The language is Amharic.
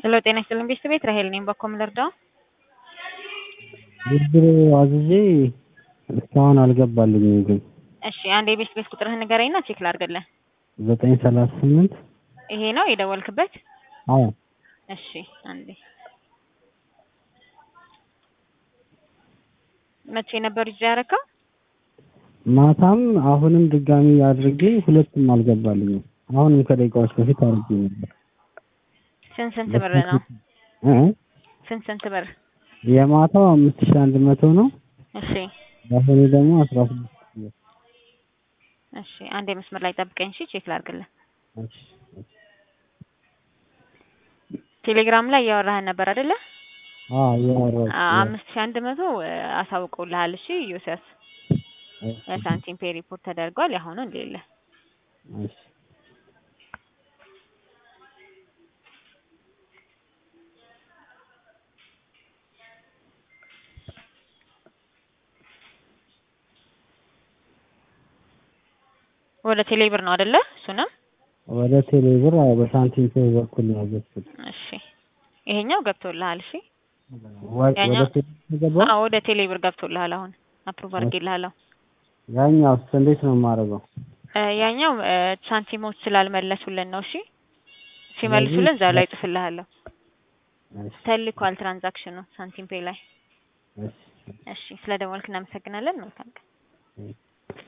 ሄሎ ጤና ይስጥልኝ ቤተሰብ ቤት ራሄል ነኝ። በኮ ምን ልርዳው? ብድር አዝዤ እስካሁን አልገባልኝም ግን እሺ አንድ የቤት ቤት ቁጥርህን ንገረኝና ቼክ ላድርግልህ። ዘጠኝ ሰላሳ ስምንት ይሄ ነው የደወልክበት? አዎ እሺ አንዴ መቼ ነበር ይዤ ያረከው? ማታም አሁንም ድጋሚ አድርጌ ሁለቱም አልገባልኝም። አሁንም ከደቂቃዎች በፊት አድርጌ ነበር። ስንት ስንት ብር ነው? እ ስንት ስንት ብር? የማታው አምስት ሺህ አንድ መቶ ነው። እሺ የአሁኑ ደግሞ አስራ ስድስት ሺህ እሺ አንዴ መስመር ላይ ጠብቀኝ እሺ ቼክ ላድርግልህ። እሺ፣ እሺ። ቴሌግራም ላይ እያወራህን ነበር አይደለ? አዎ እያወራሁት አ- አምስት ሺህ አንድ መቶ አሳውቀውልሃል። እሺ ዮሴፍ እሺ፣ ሳንቲም ፔ ሪፖርት ተደርጓል። ያሁኑ እንደሌለ እሺ። ወደ ቴሌብር ነው አይደለ? እሱንም ወደ ቴሌብር አዎ በሳንቲም ፔይ በኩል ነው ያዘዝኩት። እሺ ይሄኛው ገብቶልሃል። እሺ ወ- ወደ ያኛው- ቴሌብር ገባ። አዎ ወደ ቴሌብር ገብቶልሃል። አሁን አፕሩቭ አድርጌልሃለሁ። ያኛውስ እንዴት ነው የማደርገው? እ ያኛው እ ሳንቲሞች ስላልመለሱልን ነው። እሺ ሲመልሱልን እዛው ላይ ጽፍልሃለሁ። እሺ፣ ተልኳል ትራንዛክሽኑ ሳንቲም ፔይ ላይ። እሺ፣ እሺ ስለ ደወልክ እናመሰግናለን። መልካም ቀን። እሺ።